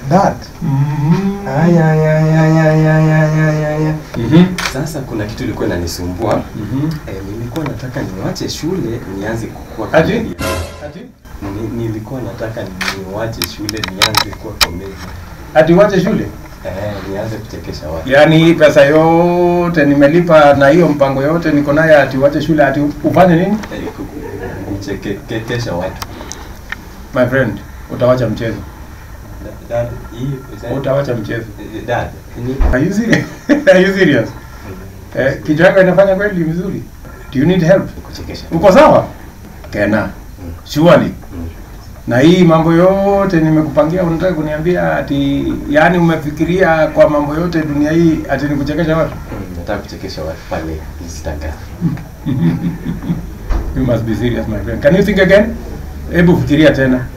Dad. Ay, ay, ay, ay, ay, ay, ay, ay, ay, ay. Mhm. Sasa kuna kitu ilikuwa inanisumbua. Mhm. Eh, nilikuwa nataka niwache shule nianze kukua Ati? comedian. Ati? Ni, nilikuwa nataka niwache shule nianze kuwa comedian. Ati uache shule? Eh, nianze kuchekesha watu. Yaani hii pesa yote nimelipa na hiyo mpango yote niko nayo ati uache shule ati ufanye nini? Eh, ku- ku- kuchekesha watu. My friend, utawacha mchezo. Da- Dad, hii pesa- Utawacha mchezo. Eh, Dad, ni Are you serious? Are you serious? Eh, kichwa yako inafanya kweli vizuri? Do you need help? kuchekesha. Uko sawa? Kena. Surely. Mm. Na hii mambo yote nimekupangia unataka kuniambia ati yani umefikiria kwa mambo yote dunia hii ati nikuchekesha watu? Mm, Nataka kuchekesha watu pale Instagram. You must be serious my friend. Can you think again? Hebu fikiria tena.